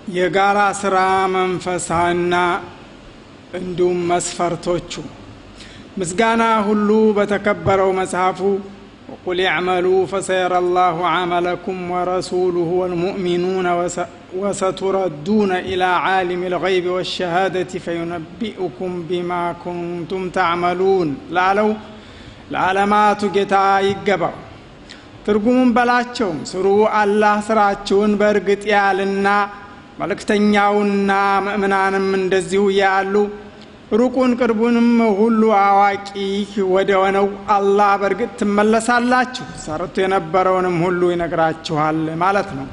የጋራ ስራ መንፈሳና እንዲሁም መስፈርቶቹ ምስጋና ሁሉ በተከበረው መጽሐፉ ወቁል ያዕመሉ ፈሰየረ ላሁ ዓመለኩም ወረሱሉሁ ወልሙእሚኑነ ወሰቱረዱነ ኢላ ዓሊም ልገይብ ወሸሃደቲ ፈዩነቢኡኩም ቢማ ኩንቱም ተዕመሉን ላለው ለዓለማቱ ጌታ ይገባው ትርጉሙን በላቸው ስሩ አላህ ስራችሁን በእርግጥ ያልና መልእክተኛውና ምእምናንም እንደዚሁ ያሉ ሩቁን ቅርቡንም ሁሉ አዋቂ ወደ ሆነው አላህ በእርግጥ ትመለሳላችሁ ሰርቶ የነበረውንም ሁሉ ይነግራችኋል ማለት ነው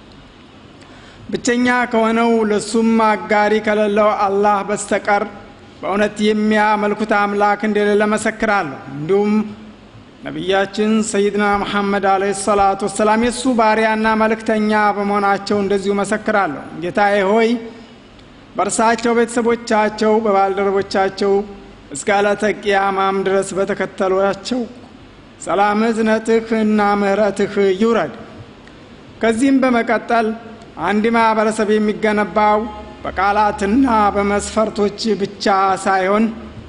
ብቸኛ ከሆነው ለሱም አጋሪ ከሌለው አላህ በስተቀር በእውነት የሚያመልኩት አምላክ እንደሌለ መሰክራለሁ እንዲሁም ነቢያችን ሰይድና መሐመድ አለ ሰላቱ ወሰላም የእሱ ባሪያና መልእክተኛ በመሆናቸው እንደዚሁ መሰክራለሁ ጌታዬ ሆይ በእርሳቸው ቤተሰቦቻቸው በባልደረቦቻቸው እስከ ዕለተ ቅያማም ድረስ በተከተሏቸው ሰላም እዝነትህ እና ምህረትህ ይውረድ ከዚህም በመቀጠል አንድ ማህበረሰብ የሚገነባው በቃላትና በመስፈርቶች ብቻ ሳይሆን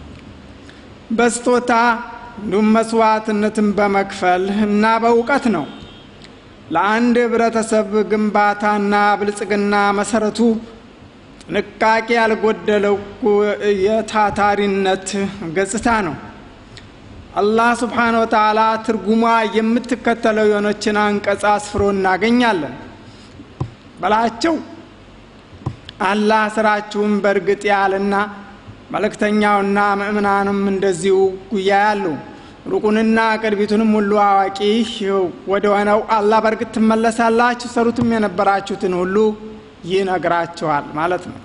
በስጦታ እንዲሁም መስዋዕትነትን በመክፈል እና በእውቀት ነው ለአንድ ህብረተሰብ ግንባታና ብልጽግና መሰረቱ ጥንቃቄ ያልጎደለው የታታሪነት ገጽታ ነው አላህ ስብሓን ወተላ ትርጉሟ የምትከተለው የሆነችን አንቀጽ አስፍሮ እናገኛለን በላቸው አላህ ስራችሁን በእርግጥ ያልና መልእክተኛውና ምእምናንም እንደዚሁ ጉያ ያሉ ሩቁንና ቅርቢቱንም ሁሉ አዋቂ ወደ ሆነው አላህ በእርግጥ ትመለሳላችሁ ሰሩትም የነበራችሁትን ሁሉ ይነግራችኋል ማለት ነው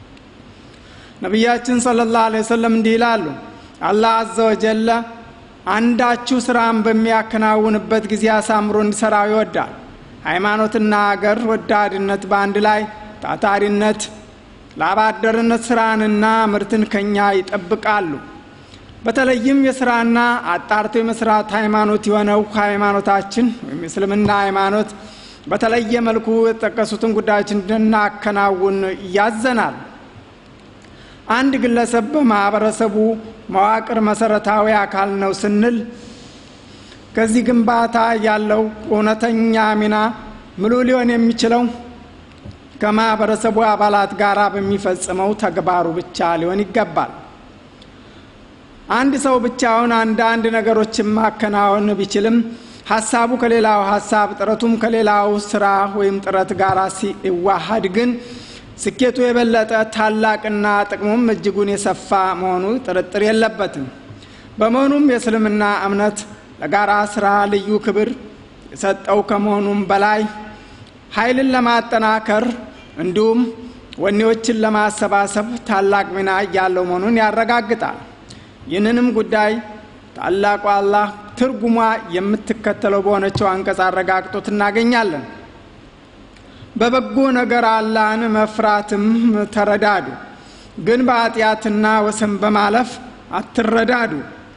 ነቢያችን ስለ ላሁ ወሰለም እንዲህ ይላሉ አላህ አዘ ወጀለ አንዳችሁ ስራን በሚያከናውንበት ጊዜ አሳምሮ እንዲሰራው ይወዳል ሃይማኖትና አገር ወዳድነት በአንድ ላይ ታታሪነት ለአባደርነት ስራንና ምርትን ከኛ ይጠብቃሉ በተለይም የስራና አጣርቶ የመስራት ሃይማኖት የሆነው ሃይማኖታችን ወይም የእስልምና ሃይማኖት በተለየ መልኩ የተጠቀሱትን ጉዳዮች እንድናከናውን ያዘናል አንድ ግለሰብ በማህበረሰቡ መዋቅር መሰረታዊ አካል ነው ስንል ከዚህ ግንባታ ያለው እውነተኛ ሚና ምሉ ሊሆን የሚችለው ከማህበረሰቡ አባላት ጋር በሚፈጽመው ተግባሩ ብቻ ሊሆን ይገባል አንድ ሰው ብቻውን አንዳንድ ነገሮችን ማከናወን ቢችልም ሀሳቡ ከሌላው ሀሳብ ጥረቱም ከሌላው ስራ ወይም ጥረት ጋር ሲዋሃድ ግን ስኬቱ የበለጠ ታላቅና ጥቅሙም እጅጉን የሰፋ መሆኑ ጥርጥር የለበትም በመሆኑም የእስልምና እምነት ለጋራ ስራ ልዩ ክብር የሰጠው ከመሆኑም በላይ ኃይልን ለማጠናከር እንዲሁም ወኔዎችን ለማሰባሰብ ታላቅ ሚና ያለው መሆኑን ያረጋግጣል ይህንንም ጉዳይ ታላቁ አላህ ትርጉሟ የምትከተለው በሆነችው አንቀጽ አረጋግጦት እናገኛለን በበጎ ነገር አላህን መፍራትም ተረዳዱ ግን በኃጢአትና ወሰን በማለፍ አትረዳዱ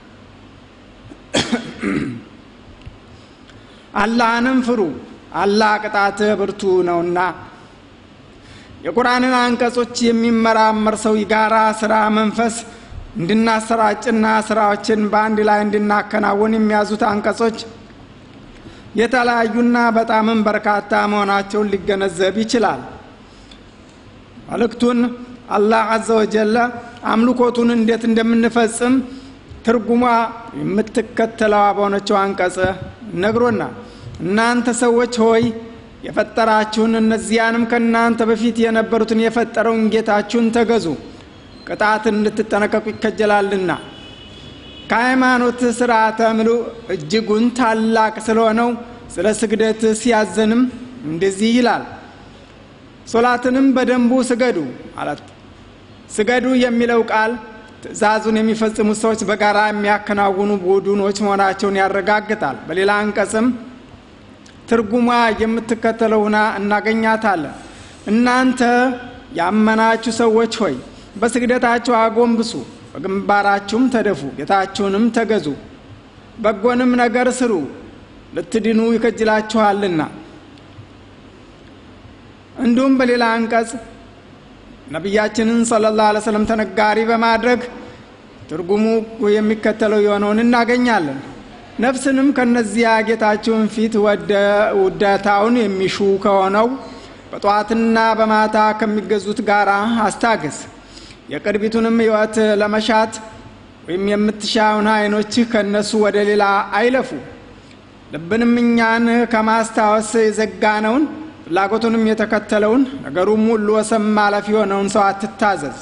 አላህንም ፍሩ አላህ ቅጣት ብርቱ ነውና የቁርአንን አንቀጾች የሚመራመር ሰው የጋራ ስራ መንፈስ እንድናሰራጭና ስራዎችን በአንድ ላይ እንድናከናውን የሚያዙት አንቀጾች የተለያዩና በጣምም በርካታ መሆናቸውን ሊገነዘብ ይችላል መልእክቱን አላህ አዘ ወጀለ አምልኮቱን እንዴት እንደምንፈጽም ትርጉሟ የምትከተለዋ በሆነችው አንቀጽ ነግሮናል እናንተ ሰዎች ሆይ የፈጠራችሁን እነዚያንም ከእናንተ በፊት የነበሩትን የፈጠረውን ጌታችሁን ተገዙ ቅጣትን እንድትጠነቀቁ ይከጀላልና ከሃይማኖት ስርዓተ ምሉ እጅጉን ታላቅ ስለሆነው ስለ ስግደት ሲያዘንም እንደዚህ ይላል ሶላትንም በደንቡ ስገዱ ማለት ስገዱ የሚለው ቃል ትእዛዙን የሚፈጽሙት ሰዎች በጋራ የሚያከናውኑ ቡድኖች መሆናቸውን ያረጋግጣል በሌላ አንቀጽም ትርጉሟ የምትከተለው ሁና እናገኛታለን እናንተ ያመናችሁ ሰዎች ሆይ በስግደታችሁ አጎንብሱ በግንባራችሁም ተደፉ ጌታችሁንም ተገዙ በጎንም ነገር ስሩ ልትድኑ ይከጅላችኋልና እንዲሁም በሌላ አንቀጽ ነቢያችንን ሰለላሁ ዐለይሂ ወሰለም ተነጋሪ በማድረግ ትርጉሙ የሚከተለው የሆነውን እናገኛለን። ነፍስንም ከነዚያ ጌታችሁን ፊት ውደታውን የሚሹ ከሆነው በጠዋትና በማታ ከሚገዙት ጋር አስታግስ። የቅርቢቱንም ሕይወት ለመሻት ወይም የምትሻውን አይኖችህ ከእነሱ ወደ ሌላ አይለፉ። ልብንም እኛን ከማስታወስ የዘጋነውን ፍላጎቱንም የተከተለውን ነገሩም ሁሉ ወሰን ማለፍ የሆነውን ሰው አትታዘዝ።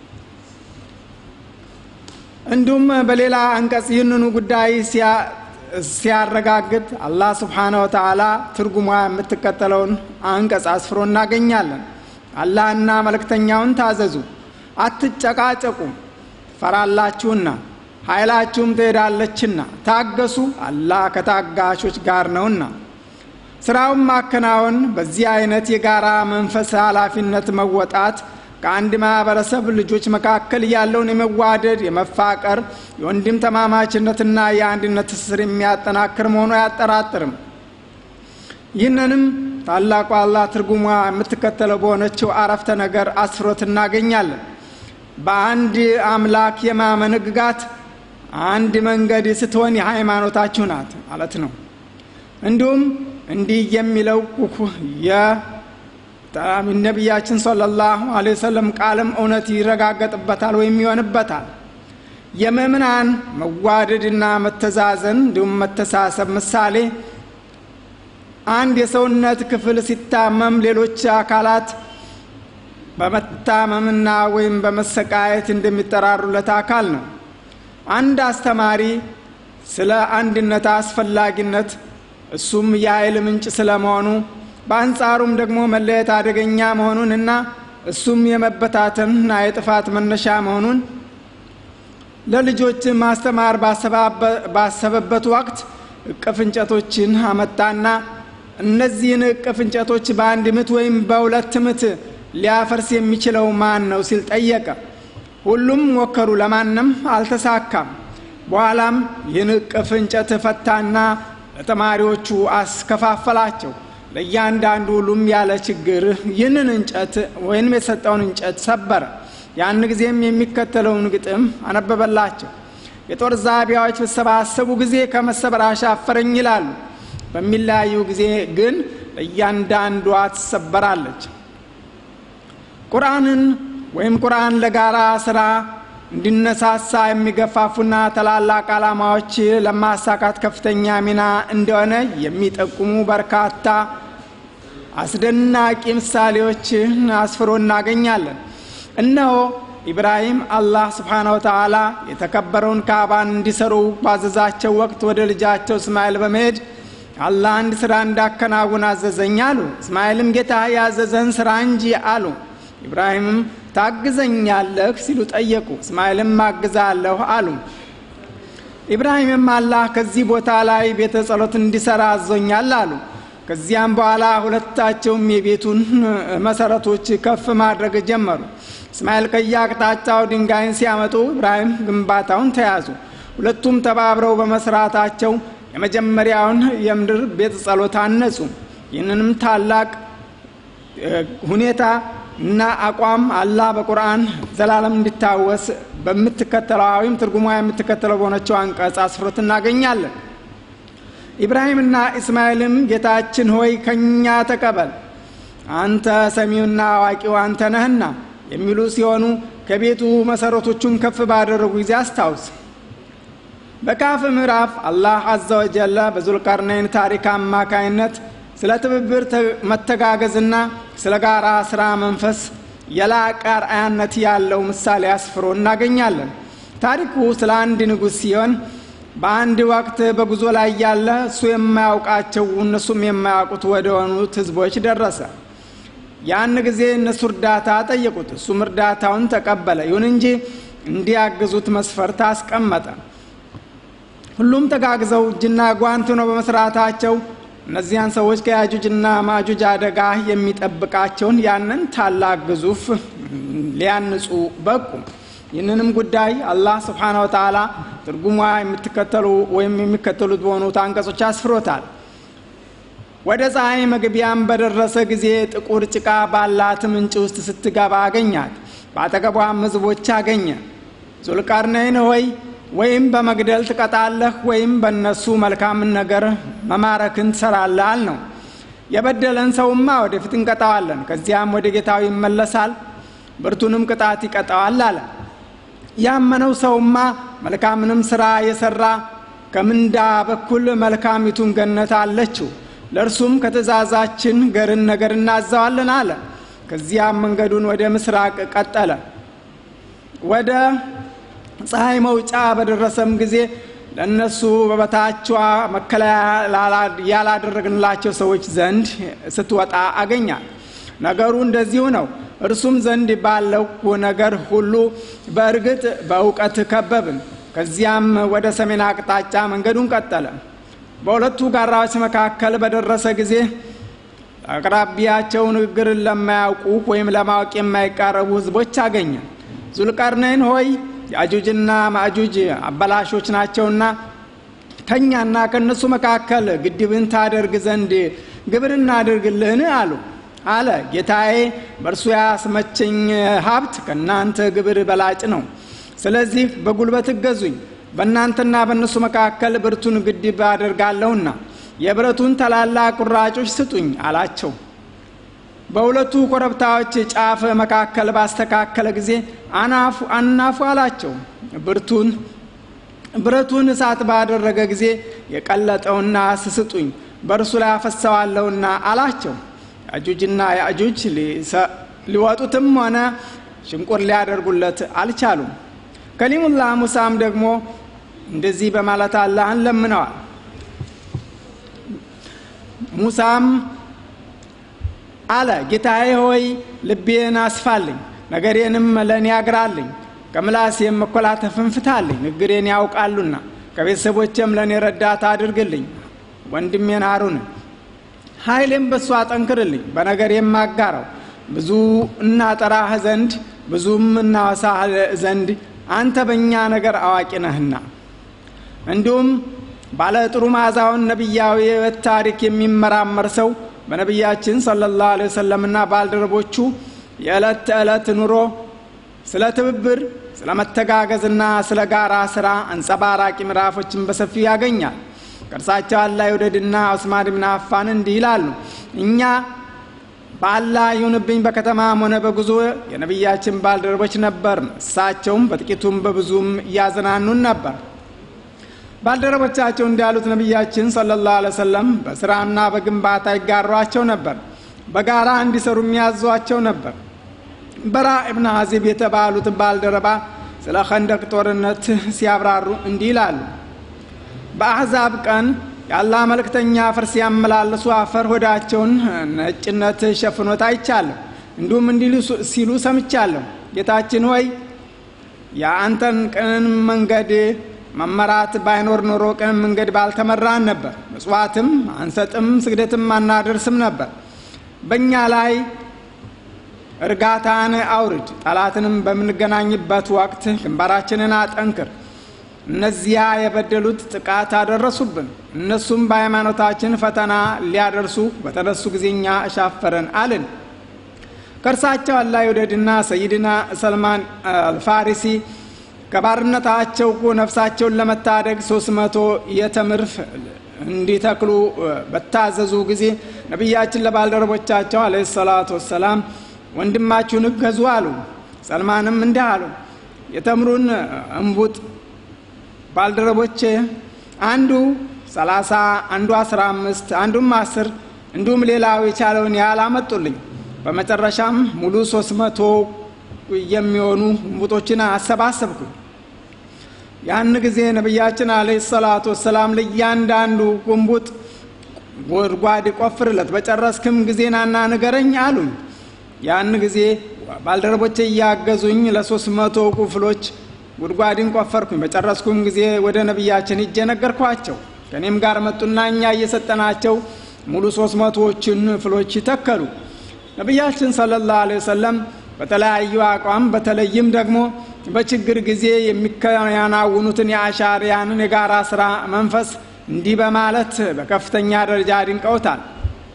እንዲሁም በሌላ አንቀጽ ይህንኑ ጉዳይ ሲያረጋግጥ አላህ ስብሓነ ወተዓላ ትርጉሟ የምትከተለውን አንቀጽ አስፍሮ እናገኛለን። አላህና መልእክተኛውን ታዘዙ፣ አትጨቃጨቁም፣ ፈራላችሁና ኃይላችሁም ትሄዳለችና ታገሱ፣ አላህ ከታጋሾች ጋር ነውና። ስራውን ማከናወን በዚህ አይነት የጋራ መንፈስ ኃላፊነት መወጣት ከአንድ ማህበረሰብ ልጆች መካከል ያለውን የመዋደድ የመፋቀር የወንድም ተማማችነትና የአንድነት ትስስር የሚያጠናክር መሆኑ አያጠራጥርም። ይህንንም ታላቁ አላህ ትርጉሟ የምትከተለው በሆነችው አረፍተ ነገር አስፍሮት እናገኛለን። በአንድ አምላክ የማመን ሕግጋት አንድ መንገድ ስትሆን የሃይማኖታችሁ ናት ማለት ነው። እንዲሁም እንዲህ የሚለው ነቢያችን ሰለላሁ ዐለይሂ ወሰለም ቃልም እውነት ይረጋገጥበታል ወይም ይሆንበታል። የምእምናን መዋደድና መተዛዘን እንዲሁም መተሳሰብ ምሳሌ አንድ የሰውነት ክፍል ሲታመም ሌሎች አካላት በመታመምና ወይም በመሰቃየት እንደሚጠራሩለት አካል ነው። አንድ አስተማሪ ስለ አንድነት አስፈላጊነት እሱም የኃይል ምንጭ ስለመሆኑ በአንጻሩም ደግሞ መለየት አደገኛ መሆኑን እና እሱም የመበታተንና የጥፋት መነሻ መሆኑን ለልጆች ማስተማር ባሰበበት ወቅት እቅፍ እንጨቶችን አመጣና እነዚህን እቅፍ እንጨቶች በአንድ ምት ወይም በሁለት ምት ሊያፈርስ የሚችለው ማን ነው ሲል ጠየቀ። ሁሉም ሞከሩ፣ ለማንም አልተሳካም። በኋላም ይህን እቅፍ እንጨት ፈታና ለተማሪዎቹ አስከፋፈላቸው። ለእያንዳንዱ ሁሉም ያለ ችግር ይህንን እንጨት ወይም የሰጠውን እንጨት ሰበረ። ያን ጊዜም የሚከተለውን ግጥም አነበበላቸው። የጦር ዛቢያዎች በተሰባሰቡ ጊዜ ከመሰበር አሻፈረኝ ይላሉ። በሚለያዩ ጊዜ ግን ለእያንዳንዷ ትሰበራለች። ቁርአንን ወይም ቁርአን ለጋራ ስራ እንዲነሳሳ የሚገፋፉና ታላላቅ ዓላማዎች ለማሳካት ከፍተኛ ሚና እንደሆነ የሚጠቁሙ በርካታ አስደናቂ ምሳሌዎችን አስፍሮ እናገኛለን። እነሆ ኢብራሂም አላህ ስብሓነ ወተዓላ የተከበረውን ካዕባን እንዲሰሩ ባዘዛቸው ወቅት ወደ ልጃቸው እስማኤል በመሄድ አላህ አንድ ስራ እንዳከናውን አዘዘኝ አሉ። እስማኤልም ጌታ ያዘዘን ስራ እንጂ አሉ። ኢብራሂምም ታግዘኛለህ ሲሉ ጠየቁ። እስማኤልም አግዛለሁ አሉ። ኢብራሂምም አላህ ከዚህ ቦታ ላይ ቤተ ጸሎት እንዲሰራ አዞኛል አሉ። ከዚያም በኋላ ሁለታቸውም የቤቱን መሰረቶች ከፍ ማድረግ ጀመሩ። እስማኤል ከየአቅጣጫው ድንጋይን ሲያመጡ ኢብራሂም ግንባታውን ተያዙ። ሁለቱም ተባብረው በመስራታቸው የመጀመሪያውን የምድር ቤተ ጸሎት አነጹ። ይህንንም ታላቅ ሁኔታ እና አቋም አላህ በቁርአን ዘላለም እንዲታወስ በምትከተለው ወይም ትርጉሟ የምትከተለው በሆነችው አንቀጽ አስፍሮት እናገኛለን። ኢብራሂምና እስማኤልም ጌታችን ሆይ ከእኛ ተቀበል፣ አንተ ሰሚውና አዋቂው አንተ ነህና የሚሉ ሲሆኑ ከቤቱ መሰረቶቹን ከፍ ባደረጉ ጊዜ አስታውስ። በካፍ ምዕራፍ አላህ አዘ ወጀለ በዙልቀርነይን ታሪክ አማካይነት ስለ ትብብር መተጋገዝና ስለ ጋራ ስራ መንፈስ የላቀ አርአያነት ያለው ምሳሌ አስፍሮ እናገኛለን። ታሪኩ ስለ አንድ ንጉሥ ሲሆን በአንድ ወቅት በጉዞ ላይ ያለ እሱ የማያውቃቸው እነሱም የማያውቁት ወደ ሆኑት ህዝቦች ደረሰ። ያን ጊዜ እነሱ እርዳታ ጠየቁት። እሱም እርዳታውን ተቀበለ። ይሁን እንጂ እንዲያግዙት መስፈርት አስቀመጠ። ሁሉም ተጋግዘው እጅና ጓንት ነው በመስራታቸው እነዚያን ሰዎች ከያጁጅና ማጁጅ አደጋ የሚጠብቃቸውን ያንን ታላቅ ግዙፍ ሊያንጹ በቁ። ይህንንም ጉዳይ አላህ ስብሓነ ወተዓላ ትርጉሟ የምትከተሉ ወይም የሚከተሉት በሆኑት አንቀጾች አስፍሮታል። ወደ ፀሐይ መግቢያም በደረሰ ጊዜ ጥቁር ጭቃ ባላት ምንጭ ውስጥ ስትገባ አገኛት። በአጠገቧም ሕዝቦች አገኘ። ዙልቀርነይን ሆይ ወይም በመግደል ትቀጣለህ ወይም በእነሱ መልካምን ነገር መማረክን ትሰራለህ አልነው። የበደለን ሰውማ ወደፊት እንቀጣዋለን፣ ከዚያም ወደ ጌታው ይመለሳል፣ ብርቱንም ቅጣት ይቀጣዋል አለ። ያመነው ሰውማ መልካምንም ስራ የሰራ ከምንዳ በኩል መልካሚቱን ገነት አለችው፣ ለእርሱም ከትእዛዛችን ገርን ነገር እናዘዋለን አለ። ከዚያም መንገዱን ወደ ምስራቅ ቀጠለ። ወደ ፀሐይ መውጫ በደረሰም ጊዜ ለእነሱ በበታቿ መከለያ ያላደረግንላቸው ሰዎች ዘንድ ስትወጣ አገኛል። ነገሩ እንደዚሁ ነው። እርሱም ዘንድ ባለው ነገር ሁሉ በእርግጥ በእውቀት ከበብን። ከዚያም ወደ ሰሜን አቅጣጫ መንገዱን ቀጠለ። በሁለቱ ጋራዎች መካከል በደረሰ ጊዜ አቅራቢያቸው ንግግርን ለማያውቁ ወይም ለማወቅ የማይቃረቡ ሕዝቦች አገኘ። ዙልቀርነይን ሆይ የአጁጅና ማእጁጅ አበላሾች ናቸውና ከእኛና ከእነሱ መካከል ግድብን ታደርግ ዘንድ ግብር እናድርግልህን አሉ አለ። ጌታዬ በእርሱ ያስመቸኝ ሀብት ከእናንተ ግብር በላጭ ነው። ስለዚህ በጉልበት እገዙኝ፣ በእናንተና በእነሱ መካከል ብርቱን ግድብ አደርጋለሁና የብረቱን ታላላቅ ቁራጮች ስጡኝ አላቸው። በሁለቱ ኮረብታዎች ጫፍ መካከል ባስተካከለ ጊዜ አናፉ አናፉ አላቸው። ብርቱን ብረቱን እሳት ባደረገ ጊዜ የቀለጠውና ስስጡኝ በእርሱ ላይ አፈሰዋለሁና አላቸው። ያጁጅና ያጁጅ ሊወጡትም ሆነ ሽንቁር ሊያደርጉለት አልቻሉም። ከሊሙላህ ሙሳም ደግሞ እንደዚህ በማለት አላህን ለምነዋል። ሙሳም አለ ጌታዬ ሆይ ልቤን አስፋልኝ፣ ነገሬንም ለእኔ ያግራልኝ፣ ከምላሴም መኮላተፍን ፍታልኝ። ንግሬን ያውቃሉና ከቤተሰቦቼም ለእኔ ረዳት አድርግልኝ። ወንድሜን አሩን ኃይሌም በእሱ አጠንክርልኝ፣ በነገር የማጋረው ብዙ እናጠራህ ዘንድ ብዙም እናወሳህ ዘንድ አንተ በእኛ ነገር አዋቂ ነህና። እንዲሁም ባለ ጥሩ መዓዛውን ነቢያዊ የሕይወት ታሪክ የሚመራመር ሰው በነቢያችን ሰለላሁ ዐለይሂ ወሰለምና ባልደረቦቹ የዕለት ተዕለት ኑሮ ስለ ትብብር፣ ስለ መተጋገዝና ስለ ጋራ ስራ አንጸባራቂ ምዕራፎችን በሰፊው ያገኛል። ከእርሳቸው አላህ ይውደድና ዑስማን ብን አፋን እንዲህ ይላሉ። እኛ በአላህ ይሁንብኝ በከተማም ሆነ በጉዞ የነቢያችን ባልደረቦች ነበርን። እሳቸውም በጥቂቱም በብዙም እያዝናኑን ነበር። ባልደረቦቻቸው እንዳሉት ነቢያችን ሰለላሁ ዐለይሂ ወሰለም በስራና በግንባታ ይጋሯቸው ነበር። በጋራ እንዲሰሩ የሚያዟቸው ነበር። በራ እብን ሀዚብ የተባሉት ባልደረባ ስለ ኸንደቅ ጦርነት ሲያብራሩ እንዲህ ይላሉ። በአሕዛብ ቀን የአላህ መልእክተኛ አፈር ሲያመላልሱ አፈር ሆዳቸውን ነጭነት ሸፍኖት አይቻለሁ። እንዲሁም እንዲህ ሲሉ ሰምቻለሁ። ጌታችን ሆይ የአንተን ቅን መንገድ መመራት ባይኖር ኖሮ ቅን መንገድ ባልተመራን ነበር። ምጽዋትም አንሰጥም፣ ስግደትም አናደርስም ነበር። በእኛ ላይ እርጋታን አውርድ፣ ጠላትንም በምንገናኝበት ወቅት ግንባራችንን አጠንክር። እነዚያ የበደሉት ጥቃት አደረሱብን። እነሱም በሃይማኖታችን ፈተና ሊያደርሱ በተነሱ ጊዜ እኛ እሻፈረን አልን። ከእርሳቸው አላህ ይውደድና ሰይድና ሰልማን አልፋሪሲ ከባርነታቸው ነፍሳቸውን ለመታደግ ሶስት መቶ የተምር እንዲተክሉ በታዘዙ ጊዜ ነቢያችን ለባልደረቦቻቸው አለ ሰላቱ ወሰላም ወንድማችሁን እገዙ አሉ። ሰልማንም እንዲህ አሉ፣ የተምሩን እምቡጥ ባልደረቦቼ አንዱ ሰላሳ አንዱ አስራ አምስት አንዱም አስር እንዲሁም ሌላው የቻለውን ያህል አመጡልኝ። በመጨረሻም ሙሉ ሶስት መቶ የሚሆኑ እምቡጦችን አሰባሰብኩኝ። ያን ጊዜ ነቢያችን አለይሂ ሰላቱ ወሰላም ለእያንዳንዱ እምቡጥ ጉድጓድ ቆፍርለት፣ በጨረስክም ጊዜ ናና ንገረኝ አሉኝ። ያን ጊዜ ባልደረቦቼ እያገዙኝ ለሶስት መቶ ክፍሎች ጉድጓድን ቆፈርኩኝ። በጨረስኩም ጊዜ ወደ ነቢያችን ሂጄ ነገርኳቸው። ከእኔም ጋር መጡና እኛ እየሰጠናቸው ሙሉ ሶስት መቶዎችን ፍሎች ተከሉ። ነቢያችን ሰለላሁ ዐለይሂ ወሰለም በተለያዩ አቋም በተለይም ደግሞ በችግር ጊዜ የሚከናውኑትን የአሻሪያንን የጋራ ስራ መንፈስ እንዲህ በማለት በከፍተኛ ደረጃ አድንቀውታል።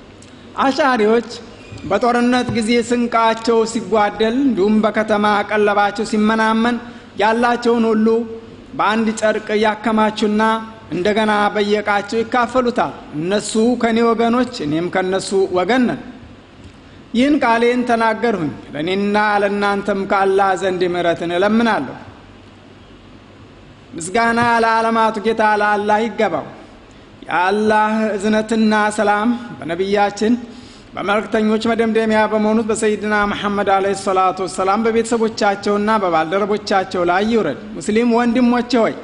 አሻሪዎች በጦርነት ጊዜ ስንቃቸው ሲጓደል እንዲሁም በከተማ ቀለባቸው ሲመናመን ያላቸውን ሁሉ በአንድ ጨርቅ ያከማቹና እንደገና በየቃቸው ይካፈሉታል። እነሱ ከእኔ ወገኖች፣ እኔም ከእነሱ ወገን ነን። ይህን ቃሌን ተናገርሁኝ፣ ለእኔና ለእናንተም ከአላህ ዘንድ ምሕረትን እለምናለሁ። ምስጋና ለዓለማቱ ጌታ ለአላህ ይገባው። የአላህ እዝነትና ሰላም በነቢያችን በመልእክተኞች መደምደሚያ በመሆኑት በሰይድና መሐመድ አለይሂ ሰላቱ ወሰላም በቤተሰቦቻቸውና በባልደረቦቻቸው ላይ ይውረድ። ሙስሊም ወንድሞቼ ሆይ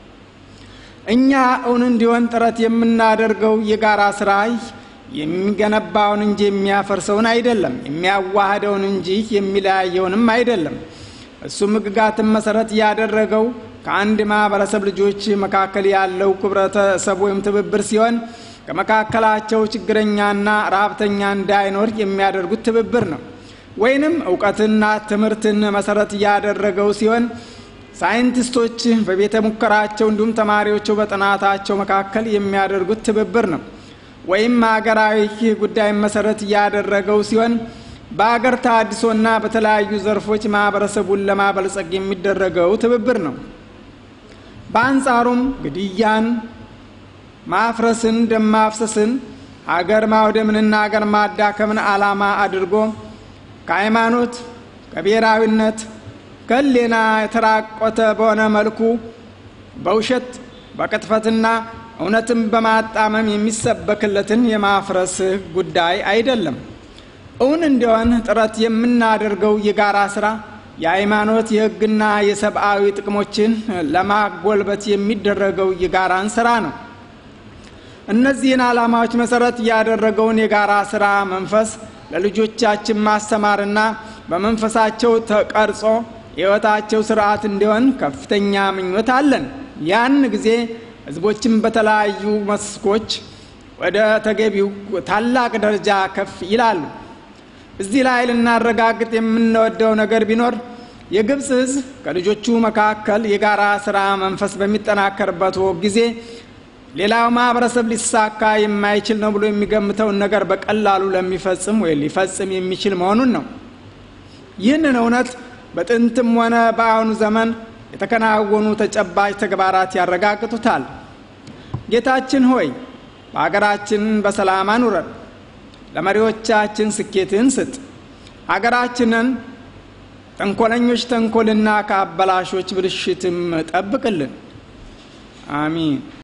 እኛ እውን እንዲሆን ጥረት የምናደርገው የጋራ ስራ የሚገነባውን እንጂ የሚያፈርሰውን አይደለም፣ የሚያዋህደውን እንጂ የሚለያየውንም አይደለም። እሱም ሕግጋትን መሰረት ያደረገው ከአንድ ማህበረሰብ ልጆች መካከል ያለው ህብረተሰብ ወይም ትብብር ሲሆን ከመካከላቸው ችግረኛና ረሀብተኛ እንዳይኖር የሚያደርጉት ትብብር ነው። ወይንም እውቀትና ትምህርትን መሰረት ያደረገው ሲሆን ሳይንቲስቶች በቤተ ሙከራቸው እንዲሁም ተማሪዎቹ በጥናታቸው መካከል የሚያደርጉት ትብብር ነው። ወይም ሀገራዊ ጉዳይ መሰረት ያደረገው ሲሆን በአገር ታድሶና በተለያዩ ዘርፎች ማህበረሰቡን ለማበልጸግ የሚደረገው ትብብር ነው። በአንጻሩም ግድያን፣ ማፍረስን፣ ደም ማፍሰስን፣ አገር ማውደምንና አገር ማዳከምን ዓላማ አድርጎ ከሃይማኖት ከብሔራዊነት ከሌና የተራቆተ በሆነ መልኩ በውሸት በቅጥፈትና እውነትን በማጣመም የሚሰበክለትን የማፍረስ ጉዳይ አይደለም። እውን እንዲሆን ጥረት የምናደርገው የጋራ ስራ የሃይማኖት የሕግና የሰብአዊ ጥቅሞችን ለማጎልበት የሚደረገው የጋራን ስራ ነው። እነዚህን ዓላማዎች መሰረት ያደረገውን የጋራ ስራ መንፈስ ለልጆቻችን ማስተማርና በመንፈሳቸው ተቀርጾ የሕይወታቸው ስርዓት እንዲሆን ከፍተኛ ምኞት አለን። ያን ጊዜ ህዝቦችን በተለያዩ መስኮች ወደ ተገቢው ታላቅ ደረጃ ከፍ ይላሉ። እዚህ ላይ ልናረጋግጥ የምንወደው ነገር ቢኖር የግብፅ ህዝብ ከልጆቹ መካከል የጋራ ስራ መንፈስ በሚጠናከርበት ጊዜ ሌላው ማህበረሰብ ሊሳካ የማይችል ነው ብሎ የሚገምተውን ነገር በቀላሉ ለሚፈጽም ወይ ሊፈጽም የሚችል መሆኑን ነው። ይህንን እውነት በጥንትም ሆነ በአሁኑ ዘመን የተከናወኑ ተጨባጭ ተግባራት ያረጋግጡታል። ጌታችን ሆይ በአገራችን በሰላም አኑረን፣ ለመሪዎቻችን ስኬትን ስጥ፣ አገራችንን ተንኮለኞች ተንኮልና ከአበላሾች ብልሽትም ጠብቅልን። አሚን።